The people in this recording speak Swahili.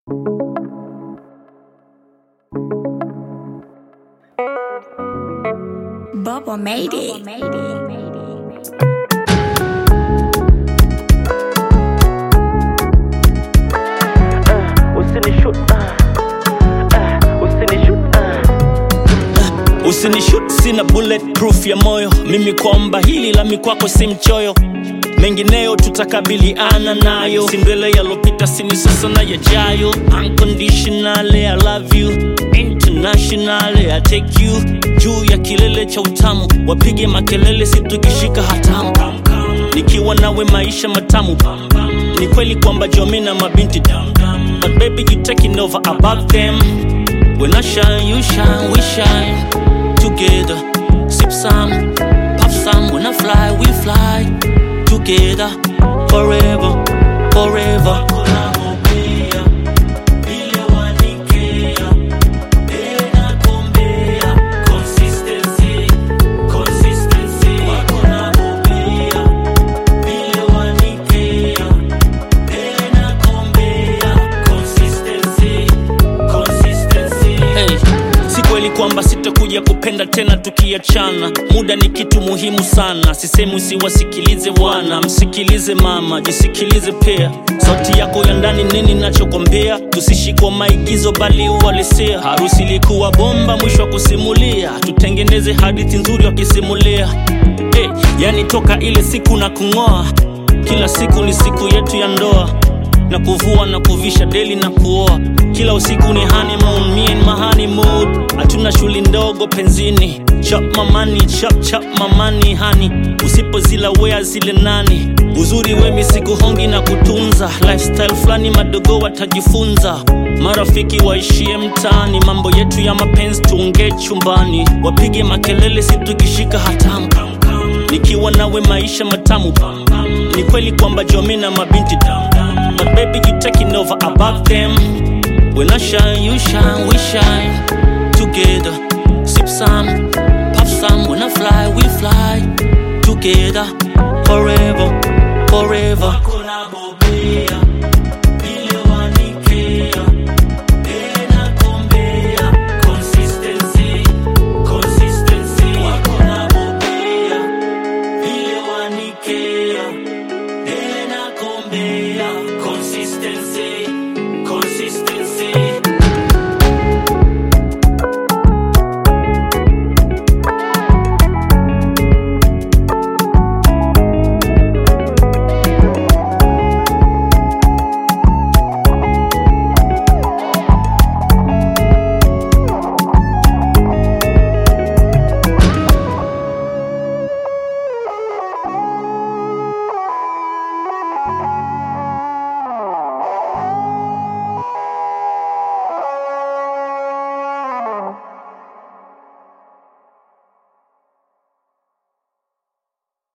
Bubba made it. Usinishut, ah, ah, usinishut, ah. usinishut sina bulletproof ya moyo mimi kwamba hili la mikwako si mchoyo mengineyo tutakabiliana nayo sindwele yalopita sini sasa na yajayo unconditionally i love you internationally i take you juu ya kilele cha utamu wapige makelele situkishika hatamu nikiwa nawe maisha matamu ni kweli kwamba jomi na mabinti but baby you taking over above them when i shine you shine we shine together sip some puff some when i fly we fly together forever forever Hey, si kweli kwamba sitakuja kupenda tena tukiachana muda ni kitu muhimu sana sisemi usiwasikilize wana msikilize mama jisikilize pia sauti yako ya ndani nini nachokwambia tusishikwa maigizo bali uhalisia harusi ilikuwa bomba mwisho wa kusimulia tutengeneze hadithi nzuri wakisimulia hey, yani toka ile siku na kung'oa kila siku ni siku yetu ya ndoa na kuvua na kuvisha deli na kuoa kila usiku ni honeymoon, me and my honeymoon hatuna shuli ndogo penzini chap mamani chap chap mamani hani usipozila wea zile nani uzuri wemi sikuhongi na kutunza lifestyle fulani madogo watajifunza marafiki waishie mtaani mambo yetu ya mapenzi tuongee chumbani wapige makelele situkishika hatamu nikiwa nawe maisha matamu ni kweli kwamba jomi na mabinti but baby you taking over above them when i shine you shine we shine together sip some puff some when i fly we fly together forever forever